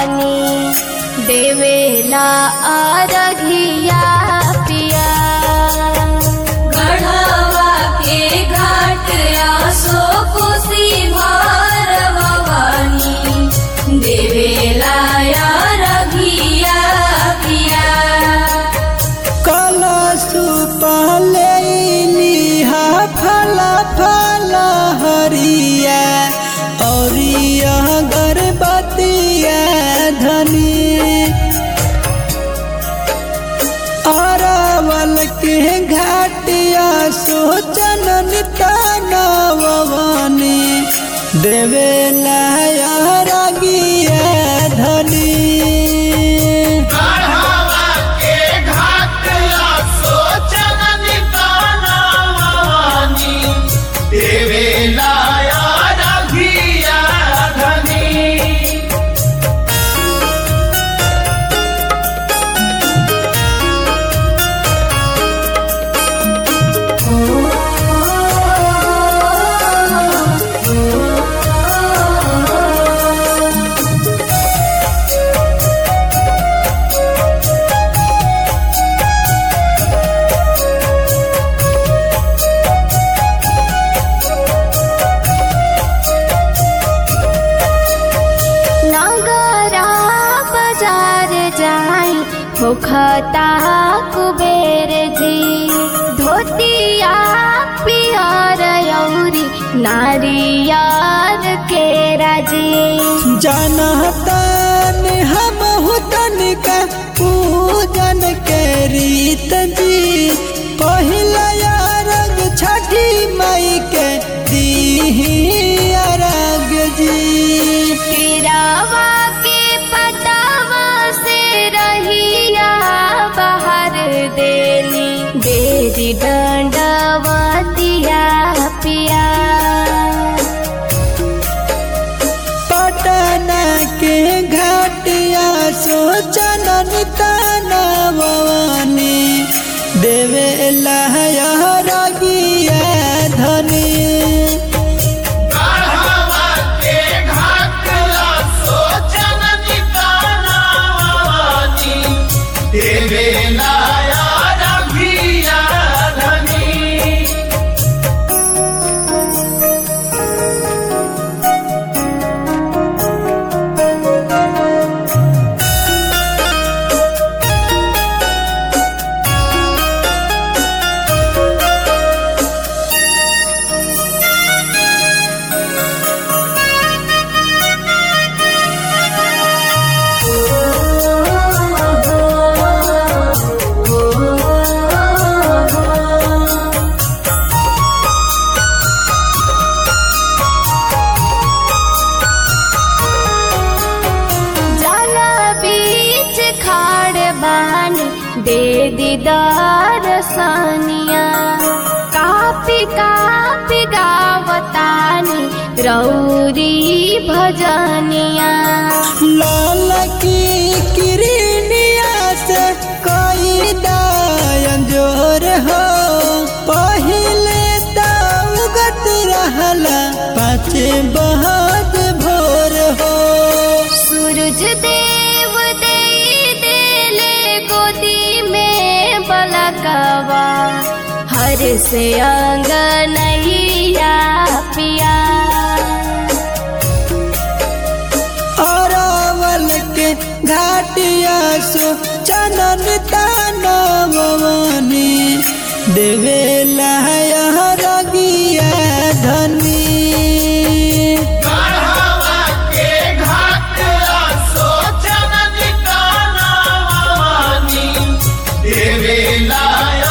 भवानी देवेला अरघिया पिया गढ़वा के घाट आसो कोसी भार भवानी देवेला रघिया पिया कलश पहले लिहा फल फल हरिया औरिया गर्भवतिया धनी अरवल के घाटिया सोचन नितनवनी देवे लागिया धनी गढ़वा के घाट सोचन निकाना भवानी देवेला रघिया धनी नगरा बाजार जाई होखता कुबेर जी धोतिया पियर यौरी नारियर के राजी जनतन हम हुतन का पूजन के रीत जी पहिला अरग छठी मई के दीही अरग जी तिरावा के पटावा से रहिया बाहर देली देरी दंडवतिया पिया पटना के घाटिया सोचन तनवनी देवे लहरगिया धनी गढ़वा के घाट सोचन निकाना भवानी देवेला रघिया धनी जल बीच खाड़ बानी दे दीदार सानिया कापी कापी गावतानी रौरी भजनिया लाल की किरनिया से कोई दायन जोर हो पहले दाउगत रहला पाँच बहाद भोर हो सूरज देव दे देले गोदी में बलकवा हर से अंगनैया पिया अरावल के घाटिया सो चनन तानवनी देवे लहरगिया धनी गढ़वा के घाट सोचन निकाना भवानी देवेला